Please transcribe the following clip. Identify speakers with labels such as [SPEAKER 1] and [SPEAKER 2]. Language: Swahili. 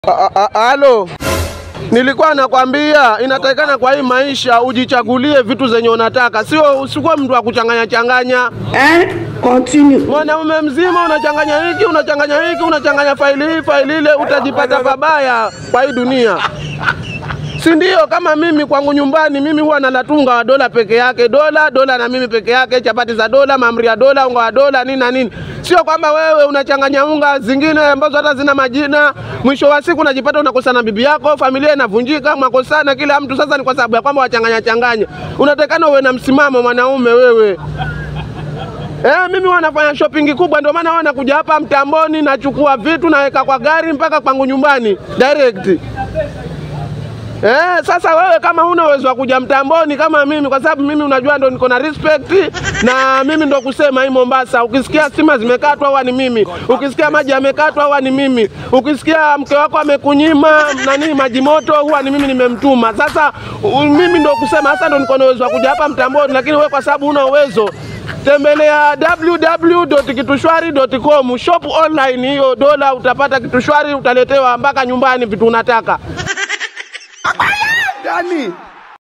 [SPEAKER 1] Halo, nilikuwa nakwambia inatakikana kwa hii maisha ujichagulie vitu zenye unataka, sio usikuwe mtu wa kuchanganya changanya.
[SPEAKER 2] Hein? Continue.
[SPEAKER 1] Mwanaume mzima unachanganya hiki unachanganya hiki unachanganya faili hii faili ile, utajipata pabaya kwa hii dunia, si ndio? Kama mimi kwangu nyumbani, mimi huwa nalatunga wa dola peke yake, dola dola na mimi peke yake, chapati za dola, mahamri ya dola, unga wa dola, nini na nini. Sio kwamba wewe unachanganya unga zingine ambazo hata zina majina, mwisho wa siku unajipata unakosana na bibi yako, familia inavunjika, mwakosana kila mtu. Sasa ni kwa sababu ya kwamba wachanganya changanya. Unatakana uwe na msimamo mwanaume wewe. Eh, mimi wanafanya shopping kubwa, ndio maana wana kuja hapa mtamboni, nachukua vitu naweka kwa gari mpaka kwangu nyumbani direct. Eh, sasa wewe kama huna uwezo wa kuja mtamboni kama mimi, kwa sababu mimi unajua ndo niko na respect na mimi ndo kusema hii Mombasa, ukisikia stima zimekatwa huwa ni mimi, ukisikia maji yamekatwa huwa ni mimi, ukisikia mke wako amekunyima nani maji moto huwa ni mimi nimemtuma. Sasa u- mimi ndo kusema sasa ndo niko na uwezo wa kuja hapa mtamboni, lakini wewe kwa sababu huna uwezo tembelea www.kitushwari.com shop online, hiyo dola utapata kitushwari, utaletewa mpaka nyumbani vitu unataka.
[SPEAKER 3] Gani?